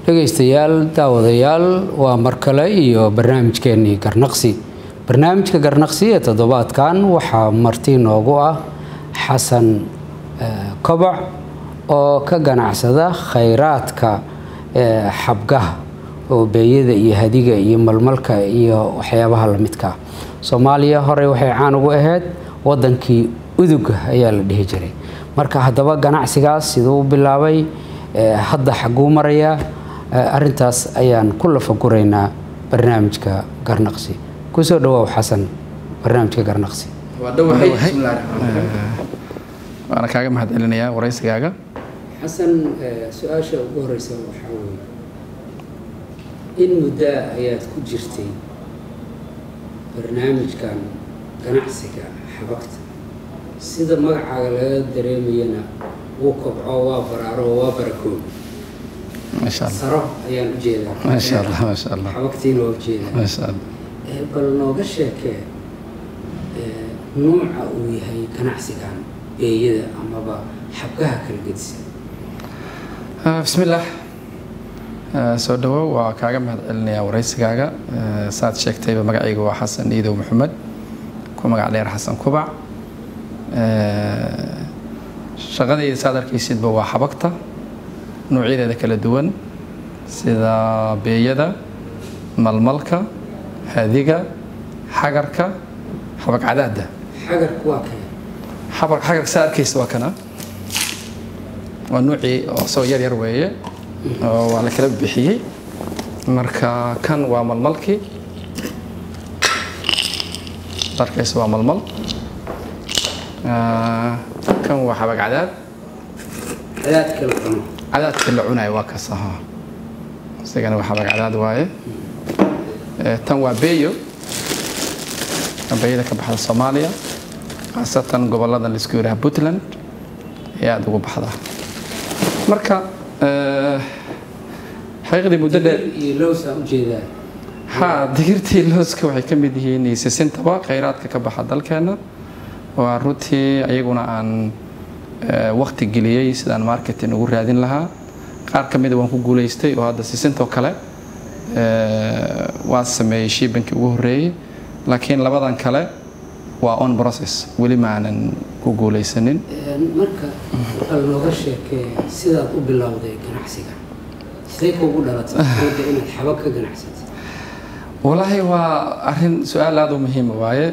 dhegaystayaal daawadayaal waa mar kale iyo barnaamijkeenii garnaqsi barnaamijka garnaqsi ee toddobaadkan waxaa marti noogu ah xasan kobac oo ka ganacsada khayraadka xabgaha oo beeyada iyo hadiga iyo malmalka iyo waxyaabaha lamidka ah soomaaliya horey waxay caan ugu ahayd wadankii uduga ayaa la dhihi jiray marka haddaba ganacsigaas siduu u bilaabay hadda xaguu marayaa arintaas ayaan ku lafaguraynaa barnaamijka garnaqsi kusoo dhawaaw xasan barnaamijka garnaqsi waana kaaga mahad celinayaa waraysigaaga xasan su-aasha ugu horeysa waxaa weye in muddaa ayaad ku jirtay barnaamijkan ganacsiga xabagta sida magacaaga laga dareemayana wuu kobco waa baraaro waa barakoobi maasha allah saro ayaan u jeedaa maasha allah maasha allah xabagtiina waa ujeedaa maasha allah bal nooga sheekee nuuca uu yahay ganacsigan beeyada amaba xabgaha kala gedisan bismillaah soo dhawow waa kaaga mahad celinayaa waraysigaaga saad sheegtayba magacayga waa xasan iidow maxamed ku magac dheer xasan kubac shaqadayda saad arkaysidba waa xabagta noocyadeeda kala duwan sida beeyada malmalka hadiga xagarka xabag cadaada xagarku waa kee xabag xagarka saad arkaysa waa kana waa nuucii oo soo yar yar weeye oo waa la kala bixiyey marka kan waa malmalkii darkaysa waa malmal kan waa xabag cadaad cadaadka la cuno cadaadka la cunayo waa kaas ahaa isagana waa xabag cadaad waaye tan waa beeyo beeyada ka baxda soomaaliya khaasatan gobollada laisku yidhaha puntland ee aada ugu baxda marka xaqiiqdii muddo dheer iyo lowsaan ujeedaa ha digirtii looska waxay ka mid yihiin iyo sisintaba khayraadka ka baxa dalkeena waa runtii ayaguna aan waqti geliyey sidaan marketing ugu raadin lahaa qaar ka mida waan ku guulaystay oo hadda sisintoo kale waa sameeyey shiibankii ugu horreeyey laakiin labadan kale waa on process weli ma aanan ku guulaysanin marka bal nooga sheekee sidaad u bilowday ganacsiga sidee kuugu dhalatay mooda inaad xabag ka ganacsatay walaahi waa arin su-aal aada u muhiima waaye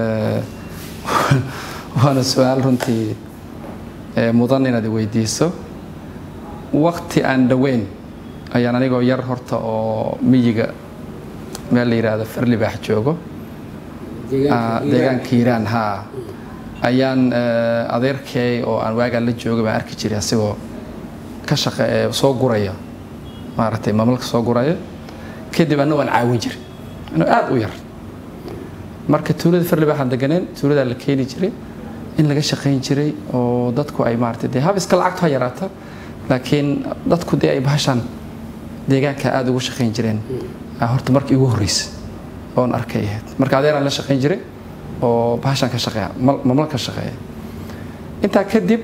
waana su-aal runtii mudan inaad weydiiso wakti aan dhoweyn ayaan anigoo yar horta oo miyiga meel la yidhaahdo farlibaax joogo deegaanka hiiraan haa ayaan adeerkay oo aan waagaan la joogay baan arki jiray asigoo ka shaqe soo guraya maaragtay mamalka soo guraya kadib anna waan caawin jiray anoo aada u yar marka tuulada farlibaaxaan deganeen tuuladaa la keeni jiray in laga shaqayn jiray oo dadku ay maaragtay dee hab iska lacagtu ha yaraata laakiin dadku dee ay bahashaan deegaanka aada ugu shaqayn jireen horta markii ugu horreysay oon arkay ahayd marka adeeraan la shaqayn jiray oo bahashaan ka shaqeeya mamal ka shaqeeya intaa kadib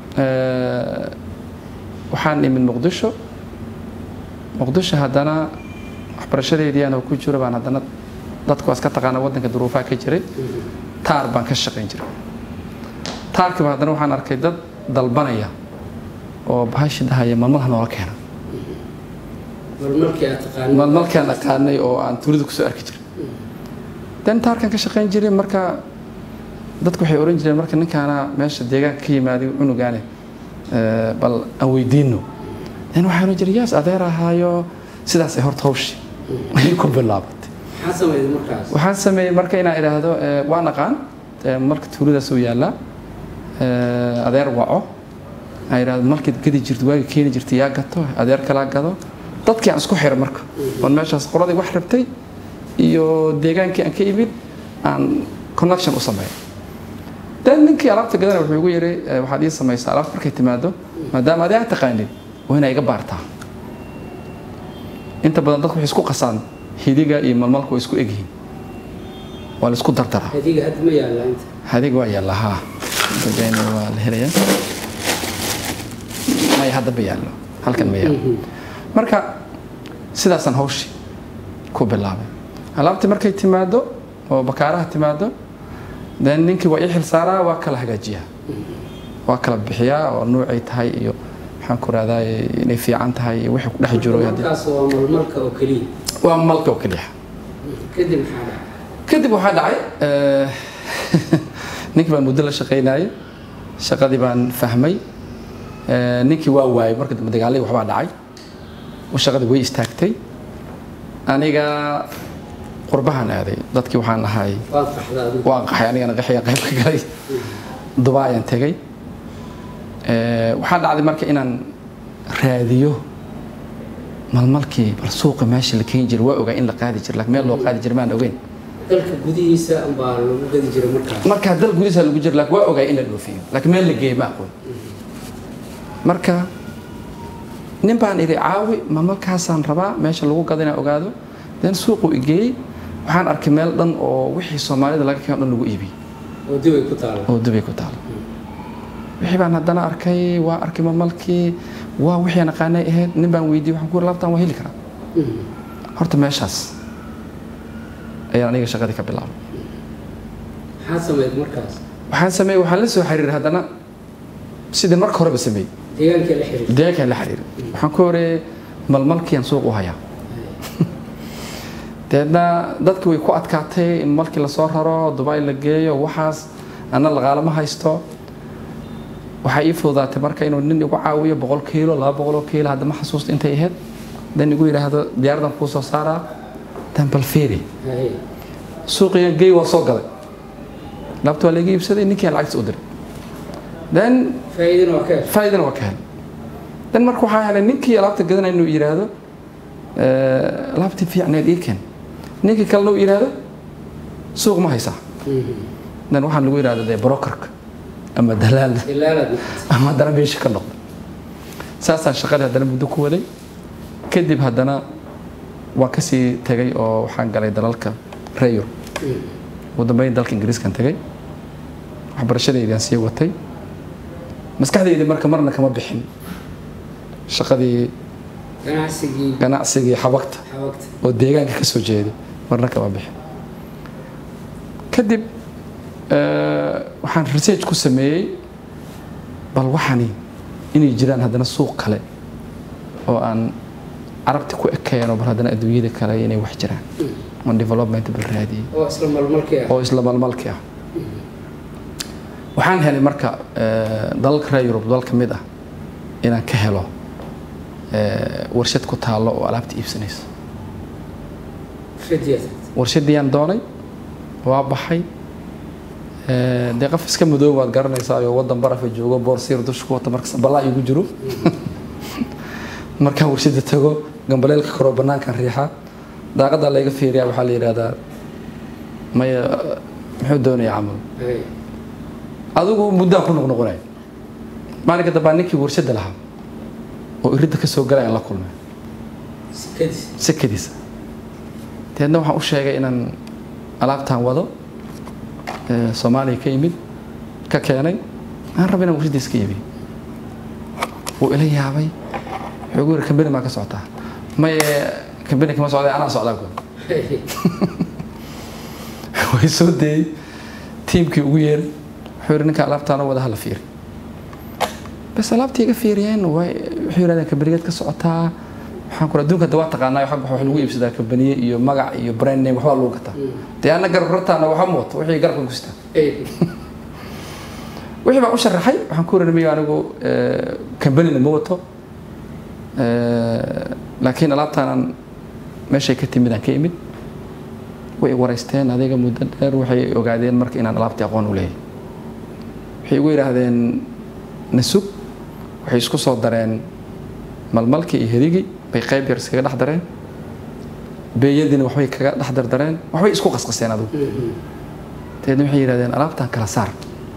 waxaan imid muqdisho muqdisho haddana waxbarashadeedii anoo ku jiro baan haddana dadku iska taqaana waddanka duruufaha ka jiray taar baan ka shaqayn jiray taarkiiba haddana waxaan arkay dad dalbanaya oo bahashi dhahaya malmalha noola keena malmalkaan aqaanay oo aan tuulida kusoo arki jiray dan taarkan ka shaqayn jiray marka dadku waxay oran jireen marka ninkaana meesha deegaanka ka yimaaday cunugaane bal aan weydiino dan waxaan oran jiray yaas adeer ahaayo sidaasay horta hawshi ayay ku bilaabatay waxaan sameeyey marka inaan idhaahdo waa naqaan marka tuuladaas uu yaallaa adeer waco aan idhaahdo markaad gadi jirto waaga keeni jirta yaa gato adeer kalaa gado dadkii aan isku xiro marka oon meeshaas qoladii wax rabtay iyo deegaankii aan ka imid aan connection u sameeyo dan ninkii alaabta gadana wuxuu igu yidhi waxaad ii samaysaa alaabta markay timaado maadaama adee aad taqaanid waa inaa iga baartaa inta badan dadku waxay isku qasaan hidiga iyo malmalku way isku egyihiin waa la isku dardaraa hadiga hadda ma yaalla inta hadiga waa yaalla haa dadayna waa la helayaa maya hadda ma yaallo halkan ma yaallo marka sidaasaan hawshii ku bilaabay alaabtii markay timaado oo bakaaraha timaado then ninkii waa ii xilsaaraa waa kala hagaajiyaa waa kala bixiyaa oo nuucay tahay iyo maxaan ku rahdaa inay fiican tahay iyo wixii ku dhex jiro haddii- markaas waa malmalka oo keliya waa malka oo keliya kadib maxaa dhacay kadib waxaa dhacay eh, ninkii baan muddo la shaqaynayay shaqadii baan fahmay Eh, ninkii waa waayay marka dambe dagaalay waxbaa dhacay oo shaqadii way istaagtay aniga qurbahan aaday dadkii waxaan ahay waad qaxdaa adigu waan qaxay anigana qaxaya qayb ka galay duba ayaan tegay Eh, waxaa dhacday marka inaan raadiyo malmalkii bal suuqa meesha la keeni jiray waa ogaa in la qaadi jiray laakiin meel loo qaadi jiray maan ogeyn dalka gudihiisa baa lagu gadi jiray markaas markaa dal gudihiisa lagu jiro laakiin waa ogaa in la dhoofiyo laakiin meel la geeyo ma aqoon marka nin baan idhi caawi malmalkaasaan rabaa meesha lagu gada inaan ogaado den suuqu igeeyey waxaan arkay meel dhan oo wixii soomaalida laga keeno dhan lagu iibiyey oo dibay ku taala oo dubay ku taalo wixii baan haddana arkay waa arkay malmalkii waa wixii aan aqaanay ahayd nin baan weydiiyey waxaan ku yiri laabtaan waa heli karaa horta meeshaas ayaan aniga shaqadii ka bilaabay maxaad samayd markaas waxaan sameeyey waxaan la soo xiriiray haddana sidii marka horeba sameeyey deegaankii la xiriir deegaankaan la xiriiray waxaan ku horeeyey malmalkiiaan suuq u hayaa deedna dadki way ku adkaatay in malkii lasoo raro dubai la geeyo waxaas anna laqaalama haysto waxaa ii fududaatay marka inuu nin igu caawiyo boqol kiilo laba boqoloo kiilo hadda ma xasuusta intay ahayd dan igu yidhaahdo diyaaradan kuu soo saaraa dan bal fiiri Haye. suuqiga gey waa soo gaday laabta waa laga iibsaday ninkii lacagtiisa u diray then faa'iidana waa ka heshay faa'iidana waa ka helay dan marka waxaa helay ninkii alaabta gadanaya inuu yidhaahdo eh, alaabtii fiicneed ii keen ninkii kalena uu yidhaahdo suuq ma haysaa dan waxaan lagu yidhahdo dee brokerka ama dalaal ilaalaad ama haddana meesha ka noqda saasaan shaqadii haddana muddo ku waday kadib haddana waan kasii tegay oo waxaan galay dalalka reer Yurub ugu dambeyn dalka ingiriiskan tegay waxbarashadeydaan sii watay maskaxdaydi marka marna kama bixin shaqadii ganacsigii ganacsigii xabagta xabagta oo deegaanka ka soo jeeday marna kama bixin kadib eh, waxaan research ku sameeyey bal waxani inay jiraan haddana suuq kale oo aan carabti ku ekeeno bal haddana adduunyada kale inay wax jiraan on development bal raadiyey oo isla malmalkii ah oo isla malmalki ah waxaan helay marka eh, dalalka reer yurub dal ka mid ah inaan ka helo eh, warshad ku taallo oo alaabta iibsanaysa fidyad warshadiyaan doonay waa baxay Eh, dee qof iska madoob waad garanaysaa oo wadan barafa joogo boorsiir dusha ku wata markas balaa igu jiro markaan warshada tago gambaleelka koroo banaankan riixa daaqadaa layga fiiriyaa waxaa la yidhahdaa maya muxuu doonayaa camal Haye. adigu muddaan ku noqnoqonay maalinka dambaa ninkii warshada lahaa oo iridda ka soo galayaan la kulmay sikadiis sekadiisa deedna waxaan u sheegay inaan alaabtaan wado ee, soomaaliya ka yimid ka keenay aan raba inaan warshadiisa ka iibiyo wuu ila yaabay wuxuu igu yidhi kambani maa ka socotaa maye kambani kama socday anaa socdaa ku Haye. way soo dayey tiimkii ugu yeeray wuxuu yidhi ninka alaabtaana wada hala fiiri bas alaabtii iga fiiriyeen way wuxuu yidhahdeen kambanigeed ka socotaa waxaan kura adduunka hadda waa taqaanaa xagga wax lagu iibsadaa kambaniye iyo magac iyo brand name waxbaa lagu gataa dee anna garab rartaana waxa ma wato wixii garabka ku sitaa Haye. wixii baan u sharaxay waxaan ku yidhi miyo anigu kambanina ma wato Eh, laakiin alaabtaanan meeshay ka timid aan ka imid way waraysteen adiga muddo dheer waxay ogaadeen marka inaan alaabtii aqoon u leeyahay waxay igu yidhaahdeen nasug waxay isku soo dareen malmalkii iyo herigii bay qayb yar iskaga dhex dareen beeyadiina waxbay kaga dhex dardareen waxbay isku qasqaseen adigu dabeedna waxay yidhahdeen alaabtaan kala saar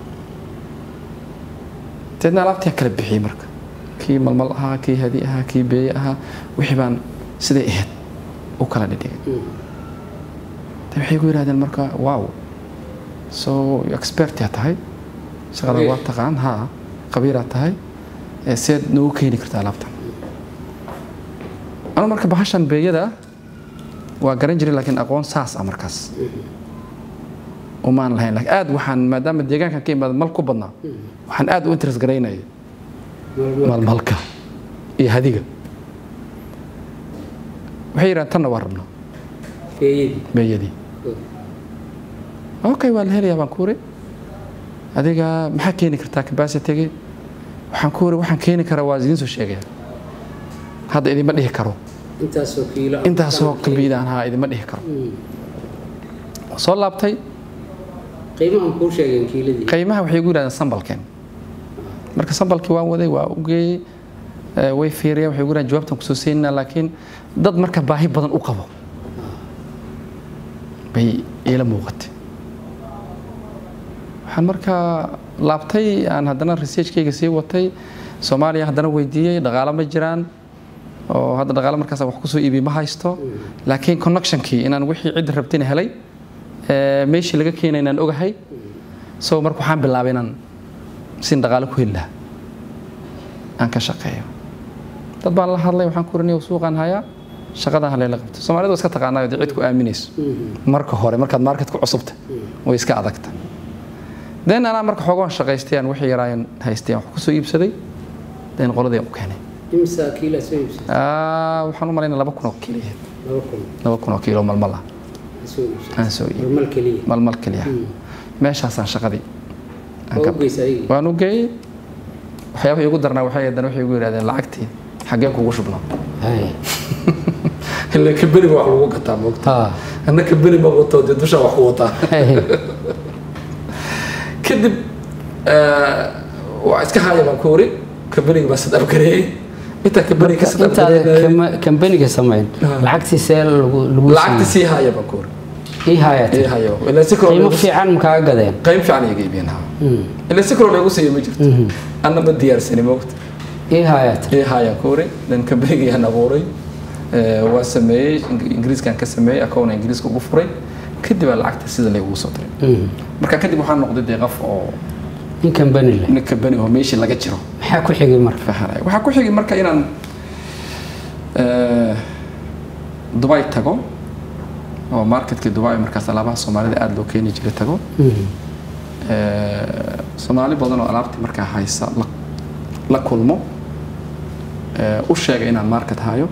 dabeedna alaabtii kala bixiyey marka kii malmal ahaa kii hadi ahaa kii beeye ahaa wixii baan siday ahayd u kala dhidhigay de waxay ku yidhahdeen marka wow so expertia tahay shaqada waa taqaan ha qabiiraa tahay ee seed noogu keeni kartaa alaabtan anu marka bahashan beeyada waa garan jiray laakiin aqoon saas ah markaas umaan lahayn laakiin aad waxaan maadaama deegaankan ka imaada mal ku badnaa waxaan aad u interest garaynaya malmalka iyo hadiga waxay yidhahan tanna waa rabnaa beeyadii okay waa la helayaa baan ku uri adiga maxaa keeni kartaa capacity-gi waxaan ku uri waxaan keeni karaa waa idiin soo sheegaya hadda idima dhihi karo intaasoo kiilo intaasoo kabiidaan haa idima dhihi karo soo laabtay qiimahan kuu sheegeen kiiladii qiimaha waxay igu yidhahdeen sambalkeen marka sambalkii waan waday waa u geeyey ee, way fiiriyeen waxay igu yidhahdeen jawaabtan kusoo siinaa laakiin dad marka baahi badan u qabo bay iila muuqatay waxaan markaa laabtay aan haddana researchkayga sii watay soomaaliya haddana weydiiyey dhaqaalo ma jiraan oo hadda dhaqaalo markaas wax kusoo iibiy ma haysto laakiin connectionkii inaan wixii cidda rabtina helay ee, meeshii laga keenay inaan ogahay so marka waxaan bilaabay inaan sin dhaqaalo ku heli lahaa aan ka shaqeeyo dad baan la hadlay waxaan ku riniyo suuqaan hayaa shaqadan halayla qabto soomaalidu waa iska taqaanaayo dee cid ku aaminayso marka hore markaad market ku cusubta way iska adagta den anaa marka xoogaan shaqaystay aan wixii yaraayan haystay aan wax kusoo iibsaday den qoladii aan u keenay imisa kiilaa soo iibsatay Ah, waxaan u malaynaa laba kun oo kiilo ahayd. laba kun laba kun oo kiilo malmal ah soo iibsatay aan soo iibiyey malmal keliya malmal keliya meeshaasaan shaqadii aan waa ka u geysa ayagii waan u geeyey waxyaabaha igu darnaa waxay haddana waxay igu yidhahdeen lacagtii xaggeen kugu shubnaa hay ilaa kabeniga wax lagu gataa moogta ha anna kabeni ma wato dee dushaa wax ku wataa hay kadib eh, waa iska haaya baan ku uri kabeniga baa sad abgareeyey intaa kabeniga ka sad intaada abgareeyay kama- kambaniga samayn lacagtii see lagu lagu lacagta sii haaya baan ku uri ii hayat ii hayo ilaa si kaloo qiimo lagu- fiican makaa gadeen qayb fiican iga iibiyeen ha ilaa si kaloo lagu siiyo ma jirto anna ma diyaarsani moogta ii hayat ii haayaan ku uri dan kabenigaan abuuray Eh, waa sameeyey Ing- ingiriiskaan ka sameeyey akoona ingiriiska ugu furay kadib aa lacagta sida laygugu soo diray marka kadib waxaan noqday dee qof oo in kambani leh nin kabeni oo meeshii laga jiro maxaa ku xigay marka fahanay waxaa ku xigay marka inaan eh, dubai tago oo marketkii dubai markaas alaabaha soomaalida aada loo keeni jiray tago Eh, soomaali badan oo alaabtii markaa haysa la, la kulmo eh, u sheega inaan market hayo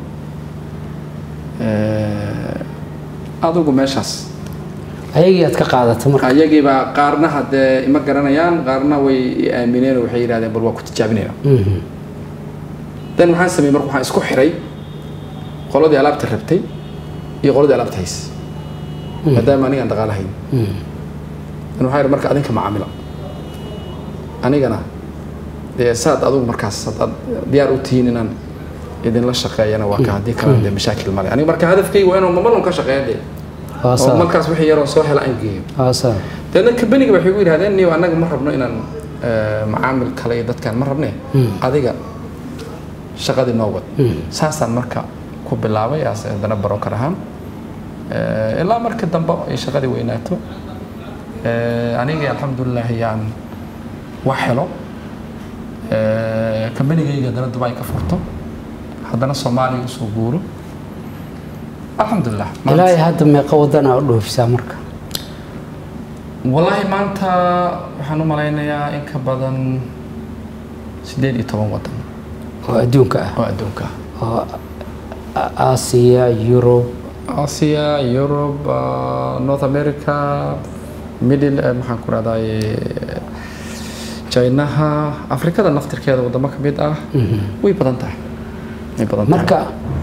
Eh, adigu meeshaas ayagii aad ka qaadata marka ayagiibaa qaarna haddee ima garanayaan qaarna way i aamineen oo waxay yidhahdeen bal waa ku tijaabinayna Mhm. dan maxaan sameeyey marka waxaan isku xiray qoladii alaabta rabtay iyo qoladii alaabta haysay maadaama aniga aan dhaqaalo hayn dan waxaa yidhi marka adinka macaamila anigana dee saad adigu markaas haddaad diyaar u tihiin inaan idinla shaqeeyana waa ka haddii kalena dee mashaakil male aniga marka hadafkayga waa inuu mamalon ka shaqeeya dee waa oo saa markaas wixii yaroo soo hela aan geeyo waa saa deedna kabeniga waxay ku yidhahdeen niyo annaga ma rabno inaan eh, macaamil kale iyo dadkaan ma rabne adiga shaqadii noo wad saasaan marka ku bilaabay as haddana barokar ahaan Eh, ilaa marka dambe ay shaqadii weynaato Eh, anigii alxamdulilaahi yaan wax helo Eh, kambanigayga haddana dubai ka furto haddana soomaaliya usoo guuro alxamdulilah maanta- ilaahay hadda meeqa wadana u dhoofisaa marka والله maanta waxaan u malaynayaa in ka badan sideed iyo toban wadan oo adduunka ah oo adduunka ah oo A- aasiya yurub Asia, Europe, uh, North America, Middle, eh, maxaan ku rahday Chinaha, Afrikada naftirkeeda wadamo ka mid ah way badan tahay way badan tahay marka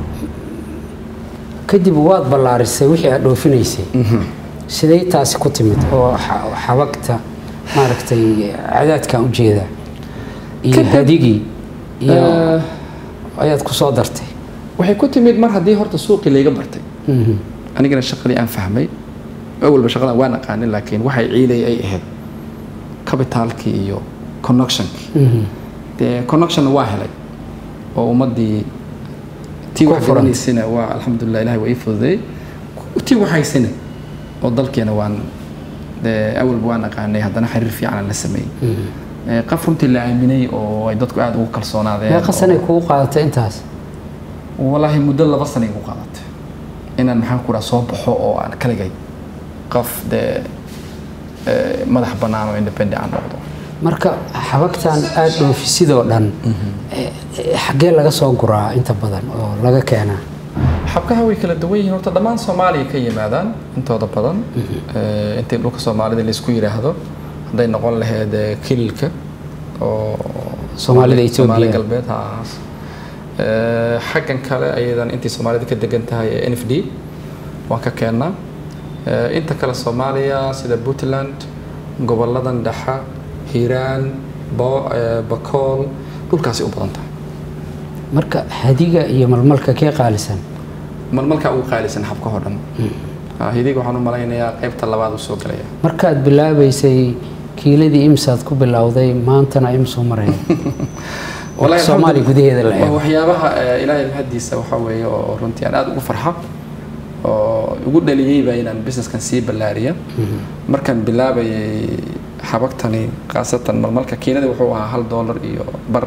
kadib waad ballaarisay wixii aad dhoofinaysay sidee taasi ku timid oo xa- xabagta maaragtay cadaadkan ujeeda iyo Kadib- hadigii iyo Eh, ayaad ku soo dartay waxay ku timid mar haddii horta suuqii layga bartay Mhm. anigana shaqadii aan fahmay awalba shaqadan waan aqaanin laakiin waxay ciiday ay ahayd kabitaalkii iyo connectionkii Mhm. dee connectionna waa helay oo ummadii tii Ku wax furan. garanaysana waa alxamdulilah ilahi waa ii fududeeyey tii waxaysana oo dalkeena waan dee awalba waan aqaanay haddana xiriir fiican la sameeyey Eh, qof runtii la aaminay oo ay dadku aada ugu kalsoonaadeen meeqa sanay kugu qaadatay intaas walaahi muddo laba sana igu qaadatay inaan maxaan ku dhaha soo baxo oo aan kaligay qof dee eh, madax bannaan oo independent aan noqdo marka xabagtan aada dhoofisidoo dhan eh, eh, xaggee laga soo guraa inta badan oo laga keenaa xabkaha way kala duwan yihiin horta dhammaan soomaaliya ka yimaadaan intooda badan Eh, intii dhulka soomaalida laysku yidhaahdo hadday noqon lahayd eh, kililka oo Soomaalida Ethiopia. Soomaali galbeed ha ahaas Eh, xaggan kale ayadan intii soomaalida ka degan tahay ee n f d waan ka keennaa Eh, inta kale soomaaliya sida puntland goboladan dhexa hiiraan Bo- eh, bakool dhulkaasi u badan tahay marka hadiga iyo malmalka kee qaalisan malmalkaa ugu qaalisan xabka oo dhan Ah, hidiga waxaan u malaynayaa qaybta labaad uu soo galaya markaad bilaabaysay kiiladii imsaad ku bilowday maantana imsuu maraya Wallahi soomaaliya alxamdu- gudaheeda la waa eego waxyaabaha eh, ilaahay mahadiisa waxaa weeye oo runtii aan aada ugu farxa oo igu dhaliyeyba inaan businesskan sii ballaariya markaan bilaabayay xabagtani khaasatan marmalka kiinada wuxuu ahaa hal doolar iyo bar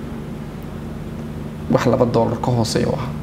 wax laba doolar ka hooseeya u ahaa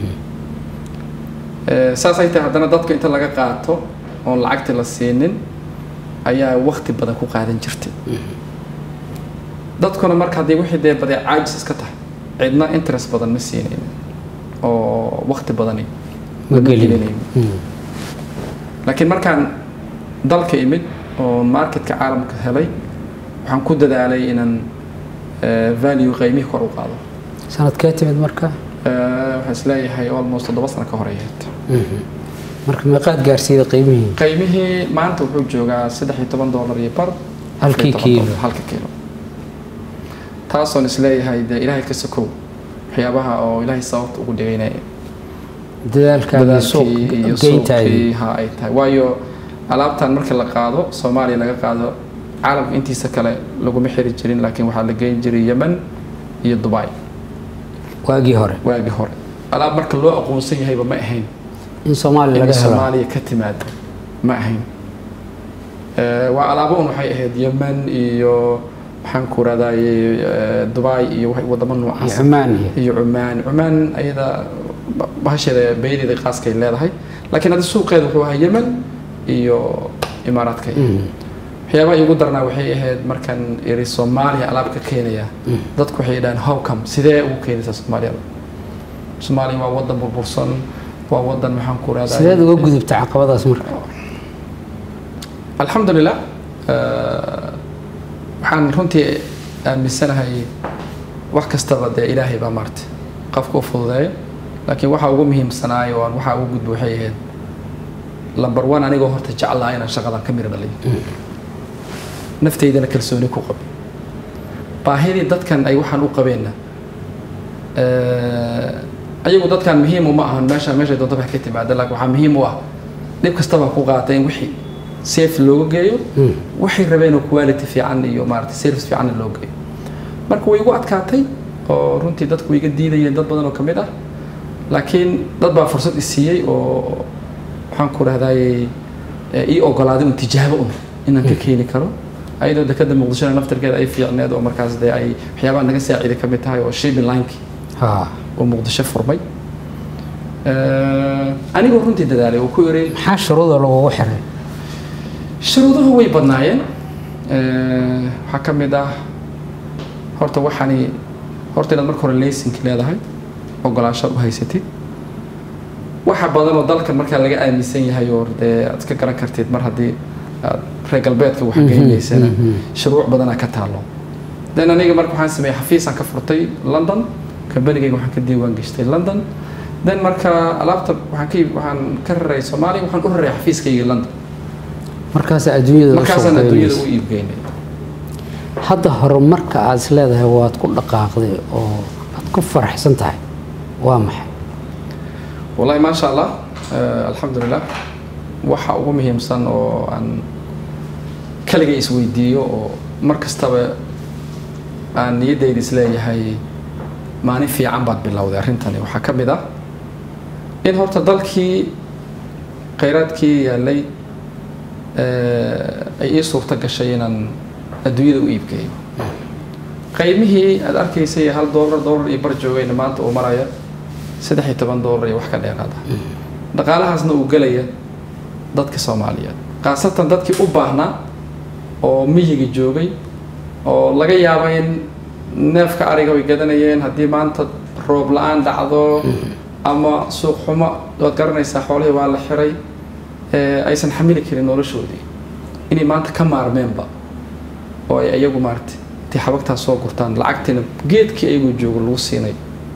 Eh, saas ay tahay haddana dadka inta laga qaato oon lacagti la siinin ayaa waqti badan ku qaadan jirtay dadkuna marka haddii wixii dee badee caajis iska tahay cidna interest badan ma siinayn oo waqti badani ma lama gelin gelinayn. laakiin markaan dalka imid oo marketka caalamka helay waxaan ku dadaalay inaan eh, value qiimihii kor u qaado sanadkee timid marka Eh, waxaan isleeyahay almost toddoba sano ka horeeyeed marka meeqaad gaarsiida qiimihii qiimihii maanta wuxuu joogaa saddex iyo toban doolar iyo bar Halkii afar iyo toban kiilo. doolar, halka kiilo taasoon isleeyahay dee ilaahay ka sokow waxyaabaha oo ilaahay sababta ugu dhigaynaya dadaalkaagii suuq dadaalkii iyo geyntaadii suuqii ha ay tahay waayo alaabtan marka la qaado soomaaliya laga qaado caalamka intiisa kale laguma xiri jirin laakiin waxaa la geyn jiray yemen iyo dubai waagii hore waagii hore alaab marka loo aqoonsan yahayba ma ahayn in soomaaliya in laga helo soomaaliya ka timaado ma ahayn Eh, waa alaabo un waxay ahayd yemen iyo maxaan ku raadayay dubai iyo wax- wadamo iyo noocaas cumaan iyo iyo cumaan cumaan ayada ba- bahasheeda beyadeeda qaaskay leedahay laakiin hadda suuqeeda wuxuu ahaa yemen iyo imaaraadka waxyaabaha iigu darnaa waxay ahayd markaan iri soomaaliya alaab ka keenaya dadku waxay dhahaan how come sidee ugu keenaysaa soomaaliyada soomaaliya waa wadan burbursan waa wadan maxaan ku raadayay sideed uga gudubta caqabadaas marka alxamdulilah eh, waxaan runtii aaminsanahay wax kastaba dee ilaahay baa maarta qofka u fududeeya laakiin waxa ugu muhiimsanaay oo aan waxa ugu gudbo waxay ahayd lamber one anigoo horta jeclaa inaan shaqadan ka miro dhaliyo nafteydana kalsooni ku qabo baahidii dadkan ay waxaan u qabeenna eh, ayagu dadkan muhiim uma ahan meesha meeshay doonto wax ka timaada laakiin waxaa muhiim u ah dhib kastaba ku qaata in wixii safe looga geeyo waxay rabeen oo quality fiican iyo maaragtay service fiicanna loo geeyo marka way igu adkaatay oo runtii dadku way iga diidayeen dad badan oo ka mid ah laakiin dad baa fursad i siiyey oo waxaan ku rahdaayey ii ogolaaday un tijaabo un inaan ka keeni karo ayadoo dekada muqdishona naftarkeeda ay fiicneed oo markaas dee ay waxyaabaha naga saaciiday ka mid tahay oo shipping linekii ha oo muqdisho furmay Eh, anigoo runtii dadaalay oo ku iri maxaa shuruuda lagugu xiray shuruuduhu way badnaayeen Eh, waxaa ka mid ah horta waxaani horta inaad marka hore laysinki leedahay ogolaansho u haysatid waxa badan oo dalkan markaa laga aaminsan yahay oo dee aad iska garan kartid mar haddii aad reer galbeedka wax geynaysana shuruuc badanaa ka taalo den aniga marka waxaan sameeyey xafiisaan ka furtay london kambanigayga waxaan ka diiwaan geshtay london den marka alaabta waxaan ka waxaan ka raray soomaaliya waxaan u raray xafiiskayga london markaas adduunyada u markaasaan adduunyada suuqeynaysa u iibgeynay hadda horumarka aad is leedahay waad ku dhaqaaqday oo aad ku faraxsan tahay waa maxay والله ما شاء الله آه الحمد لله waxa ugu muhiimsan oo aan kaliga isweydiiyo oo mar kastaba aan niyaddayda isleeyahay maalin fiican baad bilowday arrintani waxaa ka mid ah in horta dalkii khayraadkii yaalay eh, ay ii suurto gashay inaan adduunyada u iibgeeyo qiimihii aad arkaysay hal doolar doolar iyo bar joogayna maanta uu maraya saddex iyo toban doolar iyo wax ka dheeraada dhaqaalahaasna uu gelaya dadka soomaaliyeed khaasatan dadkii u baahnaa oo miyiga joogay oo laga yaaba in neefka ariga way gadanayeen haddii maanta roob la-aan dhacdo ama suuq xumo waad garanaysaa xoolihii waa la xiray ee aysan xamili karin noloshoodii inay maanta ka maarmeenba oo ay iyagu maaragtay intay xabagtaas soo gurtaan lacagtiina geedkii ayagu joogo lagu siinay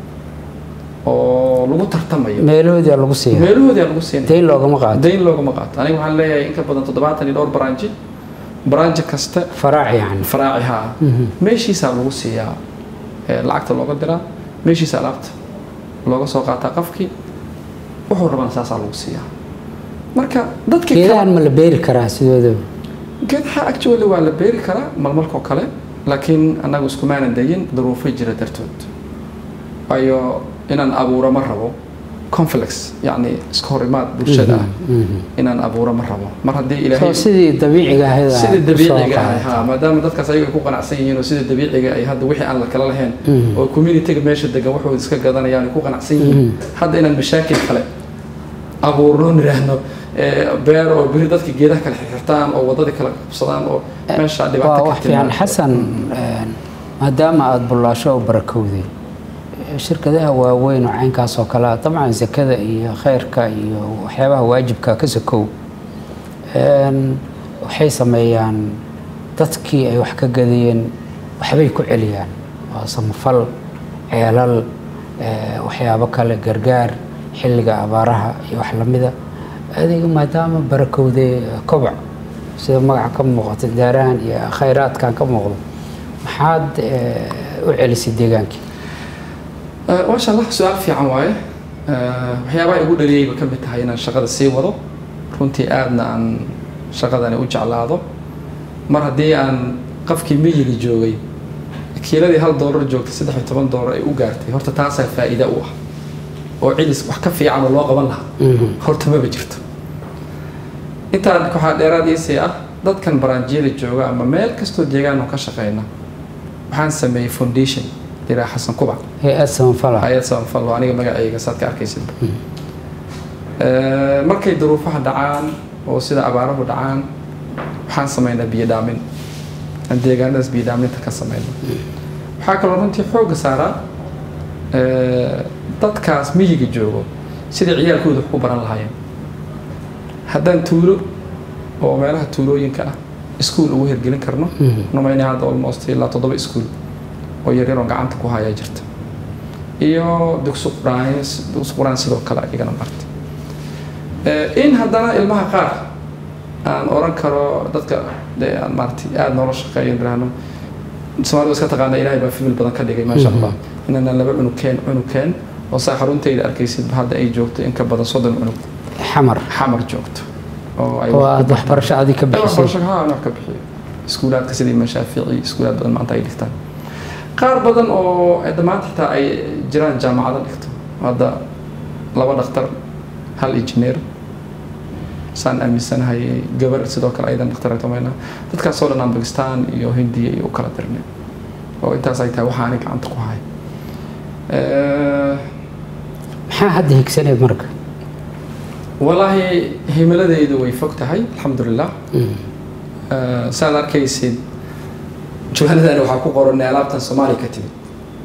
oo lagu tartamayo meelahoodia lagu siiya meelahoodia lagu siinay dayn loogama qaato dayn loogama qaato aniga waxaan leeyahay in ka badan toddobaatan iyo dhowr baranji baranji kasta faraac yani faraaci haa meeshiisaa lagu siiyaa ee lacagta looga diraa meeshiisa alaabta looga soo qaataa qafkii wuxuu rabana saasaa lagu siiyaa marka dadkii kale geedahan ma la beeri karaa sidoodaba geedaha actually waa la beeri karaa malmalkoo kale laakiin annagu iskumaanan dayin duruufo jira dartood waayo inaan abuuro ma rabo conflicts yacni iska hor imaad bulshada ah inaan abuuro ma rabo mar haddii soo ilaahay sidii dabiiciga ahayd aad sida ku soo dabiiciga ah qaadato. ha maadaama dadkaas ayaga ay ku qanacsan yihiin oo sida dabiiciga ay hadda wixii aan la kala lahayn oo communityga meesha degan waxooda iska gadanayaan ay ku qanacsan yihiin hadda inaan mashaakil kale abuurno niraahno ee, beer oo beri dadka geedaha kale xirxirtaan oo wadadii kala qabsadaan oo meesha waa dhibaato ka wax fiican timaado. xasan een, maadaama aada bullaasho u barakowday shirkadaha waaweyn oo caynkaas oo kale ah dabcan zakada iyo khayrka iyo waxyaabaha waajibka ka sakow een, waxay sameeyaan dadkii ay wax ka gadayeen waxbay ku celiyaan waa samafal ceelal ee, waxyaabo kale gargaar xilliga abaaraha iyo wax lamida adiga maadaama barakowday koboc sida magaca ka muuqata daarahan iyo khayraadkan ka muuqdo maxaad ee, u celisay deegaankii Eh, maasha allah su-aal fiican waaye Eh, waxyaabaha igu dhaliyayba ka mid tahay inaan shaqada sii wado runtii aadna aan shaqadani u jeclaado mar haddii aan qafkii miyiga joogay kiiladii hal doolar joogtay saddex iyo toban doolar ay u gaartay horta taasaa faa'iida u ah oo cilis wax ka fiican oo loo qaban lahaa horta maba jirto intaan waxaa dheeraad iisii ah dadkan baraanjiyada jooga ama meel kastoo deegaan oo ka shaqeyna waxaan sameeyey foundation diraa xasan kubac hay-ad samafala hay-ad samafal oo aniga magacayga saad ka arkaysid markay duruufaha dhacaan oo sida abaaruhu dhacaan waxaan sameynaa biyo dhaamin aan deegaanadaas biyo dhaaminta ka sameyno waxaa kaloo runtii xoogga saaraa eh, dadkaas miyiga joogo sidai ciyaalkooda wax ku baran lahaayeen haddaan tuulo oo meelaha tuulooyinka ah iskuul ugu hirgelin karno numayna hadda almost ilaa toddoba iskuul oo yaryar oo gacanta ku hayaa jirta iyo dugsi quraan dugsi quraan sidoo kale igana marta Eh, in haddana ilmaha qaar aan oran karo dadka dee aan maaragtay aada noola shaqeeyo niraahno soomaalida iska taqaana ilaahay baa fimil badan ka dhigay maasha allah inaan laba cunugkeen cunugkeen oo saa xaruntayda arkaysidba hadda ay joogto in ka badan soddon cunug xamar xamar joogto oo ay oo wax ku aada waxbarasho adi ka bixisay waxbarasho haa wax ka bixiyo iskuulaadka sida imaan shaafici iskuulaad badan maanta ay dhigtaan qaar badan oo hadda maanta xitaa ay jiraan jaamacado dhigto hadda laba dhakhtar hal injineer saan aaminsanahay gabar sidoo kale aydan dhakhtareeto mayna dadkaasoo dhan aan bakistaan iyo hindiya iyo u kala dirnay oo intaas ay tahay waxaanay gacanta ku hay Eh, maxaa hadda higsaneed marka walaahi himiladaydu way fog tahay alxamdulilah Eh, saad arkaysid juwaanadani waxaa ku qoran alaabtan soomaaliya ka timid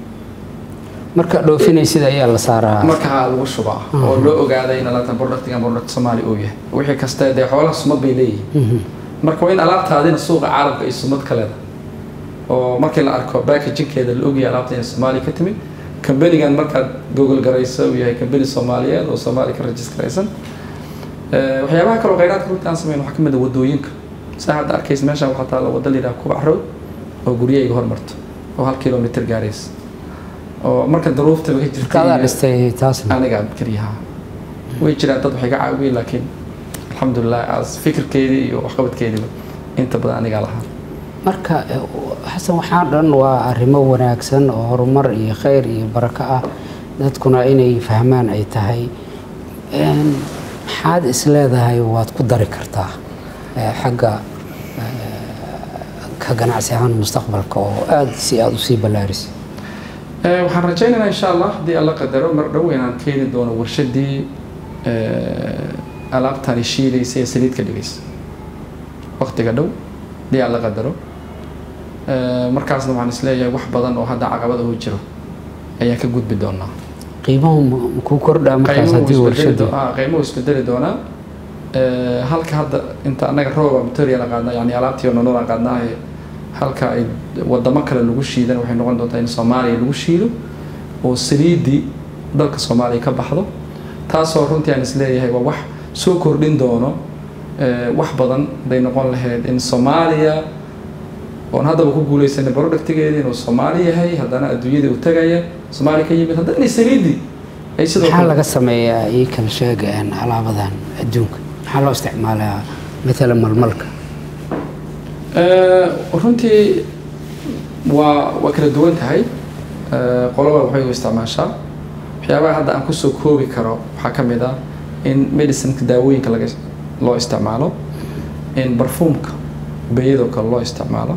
marka dhoofinaysid ayaa la saaraa markaa lagu shubaa oo loo ogaaday in alaabtan productigan product soomaali uu yahay wixii kasta dee xoolaha sumad bay leeyihiin marka waa in alaabtaadina suuqa caalamka ay sumad ka leedahay oo markii la arko packagingkeeda la ogyahay alaabta inay soomaaliya ka timid kambanigan markaad google garayso uu yahay kambani soomaaliyeed oo soomaaliya ka registraysan Eh, waxyaabaha kaloo kheyraadka runtii aan sameyn waxaa ka mid a wadooyinka saa hadda arkaysa meeshaan waxaa taalla wadda la yidhaha kubac road oo guryahayga hormarto oo hal kilomitr gaaraysa oo marka daruuftaba ka jirta kaadaa iyo- dhistay taasna aniga keliyaha way jiraan dad waxay ka caawiyeen laakiin alxamdulilah as fikirkeedii iyo waxqabadkeediiba inta badan anigaa lahaa marka eh, xasan waxaa dhan waa arrimo wanaagsan oo horumar iyo khayr iyo barako ah dadkuna inay fahmaan ay tahay Een, maxaad is leedahay waad ku dari kartaa eh, xagga eh, ka ganacsi ahaan mustaqbalka oo aada si aada usii ballaarisay Eh, waxaan rajaynaynaa insha allah haddii alla qadaro mar dhow inaan keeni doono warshadii eh, alaabtani shiidaysa ee saliid ka dhigaysa waqtiga dhow haddii alla qadaro Eh, markaasna waxaan isleeyahay wax badan oo hadda caqabada u jiro ayaan ka gudbi doonaa qiimuhu ma- ma ku kordhaa markaas qiimuhu haddii wuu isbedeli warshadu doo- ah, qiimuhu isbedeli doonaa Eh, halka hadda inta annaga roba material aan qaadnaa yani alaabtii oo nolol aan qaadnaa ee halka ay wadamo kale lagu shiidan waxay noqon doontaa in soomaaliya lagu shiido oo saliidii dalka soomaaliya ka baxdo taasoo runtii aan isleeyahay waa wax soo kordhin doono eh, wax badan haday noqon lahayd in soomaaliya oon haddaba ku guuleysanay productigeedii inuu soomaali yahay haddana adduunyadii uu tagaya soomaaliya ka yimid haddana saliidii ay sidoo maxaa kale laga sameeyaa ii kala sheega een, alaabadan adduunka maxaa loo isticmaalaa maalan malmalka Eh, runtii waa waa kala duwan tahay Eh, qoloba waxay u isticmaashaa waxyaabaha hadda aan kusoo koobi karo waxaa ka mid ah in medicineka daawooyinka laga loo isticmaalo in barfuumka bayadoo kale loo isticmaalo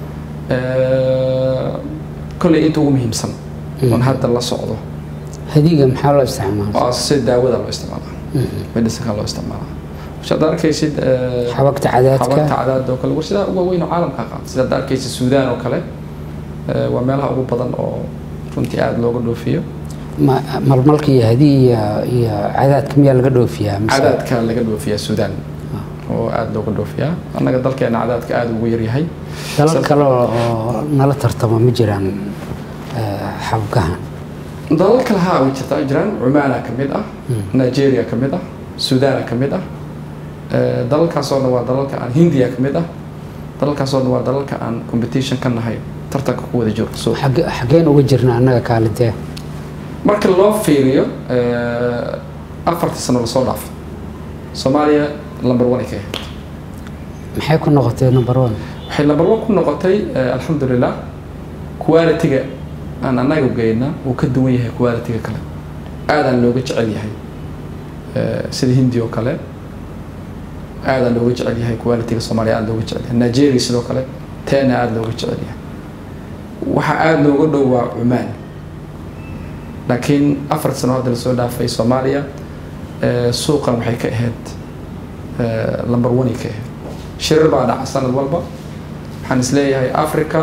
Eh, kolley inta ugu muhiimsan oon hadda la socdo hadiga maxaa loo isticmaala oo sida daawada loo isticmaala medicineka loo isticmaala waxaad arkaysid eh, xabagta xabagta cadaadka cadaad oo kale warshadaha ugu waaweyn oo caalamka qaata sida hadda arkaysa suudaan oo kale eh, waa meelaha ugu badan oo runtii aada looga dhoofiyo ma- malmalka iyo hadiga iyo- iyo cadaadka miyaa laga dhoofiyaa mise cadaadka laga dhoofiyaa suudaan oo aada looga dhoofiyaa annaga dalkeena cadaadka aada ugu yaryahay dalal kale oo nala tartamo ma jiraan eh, xabgahan dalal kale haa way jirtaa jiraan cumaana ka mid ah nigeria ka mid ah suudaana ka mid ah Eh, dalalkaasoo dhan waa dalalka aan hindiya ka mid ah dalalkaasoo dhan waa dalalka aan competition ka nahay tartanka ku wada jiro suuq Xagge- xaggeen uga jirna annaga kaalintee marka loo fiiriyo eh, afartii sano lasoo dhaafo soomaaliya number one ay ka ahayd maxay ku noqotay number one waxay number one ku noqotay eh, alxamdulilah quality-ga aan annaga geyna uu ka duwan yahay quality-ga kale aadaan looga jecel yahay Eh, sida hindi oo kale aadaan looga jecel yahay quality-ga soomaaliya aada looga jecel yahay nigeria sidoo kale teena aada looga jecel yahay waxa aada looga dhow waa cumaan laakiin afar sano hadda lasoo dhaafay soomaaliya eh, suuqan waxay ka ahayd eh, number one ay ka ahayd shirar baa dhaca sanad walba waxaan isleeyahay africa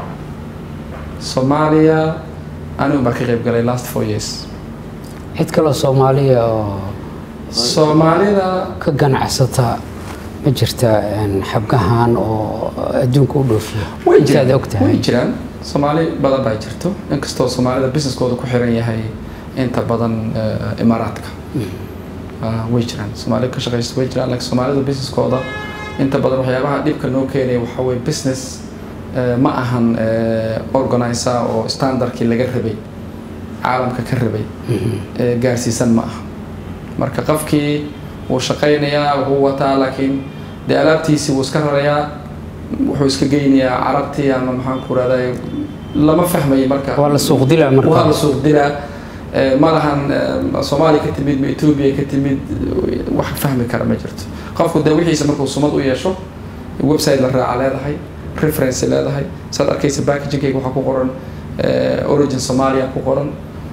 soomaaliya anigu baa ka qayb galay last four years cid kaloo soomaaliya oo soomaalida ka ganacsata ma jirta een, xabgahan oo adduunka u dhoofiya way intaad jiraan og tahay way jiraan soomaali badan baa jirto inkastoo soomaalida businesskooda ku xiran yahay inta badan eh, imaaraadka Ah, way jiraan soomaali ka shaqaysta way jiraan laakiin soomaalida businesskooda inta badan waxyaabaha dhibka noo keenaya waxaa weye business eh, ma ahan eh, organizer oo standardkii laga rabay caalamka ka rabay eh, gaarsiisan ma aha marka qofkii wuu shaqaynayaa wuxuu wataa laakiin dee alaabtiisii wuu iska rarayaa wuxuu iska geynayaa carabtii ama maxaan ku rahday lama fahmayo marka waa la suuq dilaa waa la marka suuq dilaa Eh, ma lahan eh, soomaaliya ka timid ma etoobiya ka timid wax fahmi kara ma jirto qofku dee wixiisa markuu sumad u yeesho website la raaca leedahay reference leedahay saad arkaysa packagingkayga waxaa ku qoran eh, origin somalia ku qoran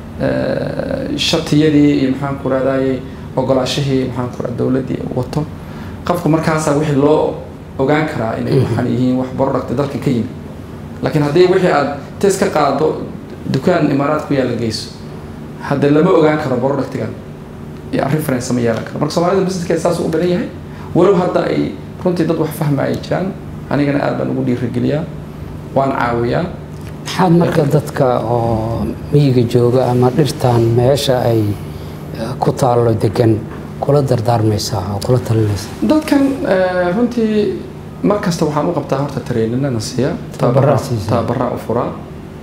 eh, shatiyadii iyo maxaan ku rahdayay ogolaashihii maxaan ku rahda dowladdii wato qofku markaasaa wixii loo ogaan karaa inay waxaan yihiin wax product dalka ka yimid laakiin haddii wixii aad test ka qaado dukaan imaaraad ku yaalla geyso hadda lama ogaan karo productigan iyo reference ma yeelan karo marka soomaalida businesskeeda saas u badan yahay walow hadda ay runtii dad wax fahma ay jiraan anigana aad baan ugu dhiirigeliyaa waan caawiyaa maxaad marka dadka oo miyiga jooga ama dhirtan meesha ay eh, ku taallo degan kula dardaarmaysaa oo kula talinaysaa dadkan eh, runtii mar kasta waxaan u qabtaa horta tareeninana siiya Tababaraa siisaa. tababaraa u furaa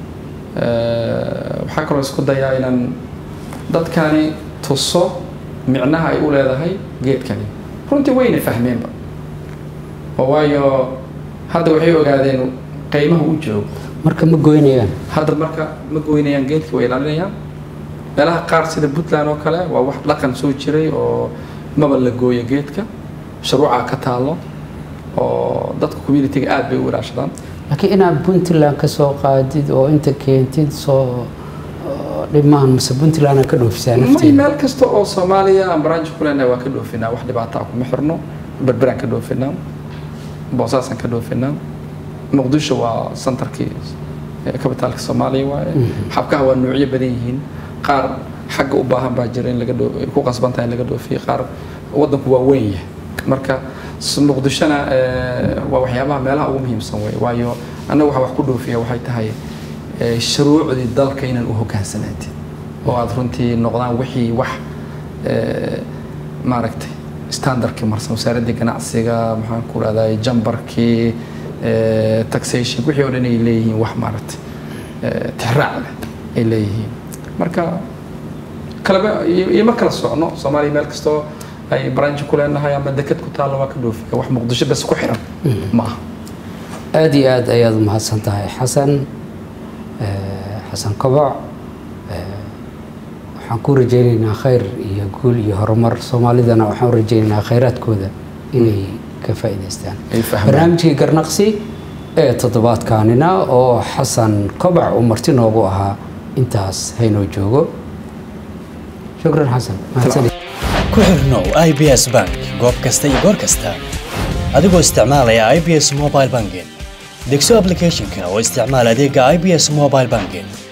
Eh, waxaa kaloo isku dayaa inaan dadkani tuso micnaha ay u leedahay geedkani runtii wayna fahmeenba oo waayo hadda waxay ogaadeen qiimaha u joogo marka ma goynayaan hadda marka ma goynayaan geedkii way ilaalinayaan meelaha qaar sida puntland oo kale waa wax dhaqan soo jiray oo maba la gooyo geedka shuruuca ka taalo oo dadka communitiga aad bay u ilaashadaan laakiin inaad puntland ka soo qaadid oo inta keentid soo dhib maahan mase puntland ka dhoofisaa may nafteeda meel kasta oo soomaaliya aan branch ku leenahay waa ka dhoofinaa wax dhibaato ah kuma xirno berberaan ka dhoofinaa boosaasaan ka dhoofinaa muqdisho waa centerkii kabitaalka soomaaliya waaye xabkaha waa noocyo badan yihiin qaar xagga u baahan baa jira in laga dhoo ku qasban tahay in laga dhoofiyo qaar waddanku waa weyn yahay marka s- muqdishona eh, waa waxyaabaha meelaha ugu muhiimsan wey waayo annaga waxa wax ku dhoofiya waxay tahay eh, shuruucdii dalka inaan u hogaansanaatid oo aad runtii noqdaan wixii wax eh, maaragtay standardkii marsan wasaaraddii ganacsiga maxaan ku rahdaa jambarkii eh, taxation wixii oo dhan ay leeyihiin wax maaragtay eh, tixraac leh ay leeyihiin marka kalaba iyo iyo ma kala socno soomaaliya meel kastoo ay branch ku leenahay ama deked ku taalla waa ka dhoofiya wax muqdisho bes ku xiran ma aha aada iyo aad ayaad umahadsan tahay xasan eh, xasan koboc eh, waxaan ku rajaynaynaa khayr iyo guul iyo horumar soomaalidana waxaan u rajaynaynaa khayraadkooda inay ka faa'iidaystaan Ay fahmaan. barnaamijkii garnaqsi ee toddobaadkaanina oo xasan koboc uu marti noogu ahaa intaas haynoo joogo shukran xasan mahadsanid ku xirnow ibs bank goob kasta iyo goor kasta adigoo isticmaalaya ibs mobile banking degso applicationka oo isticmaal adeega ibs mobile banking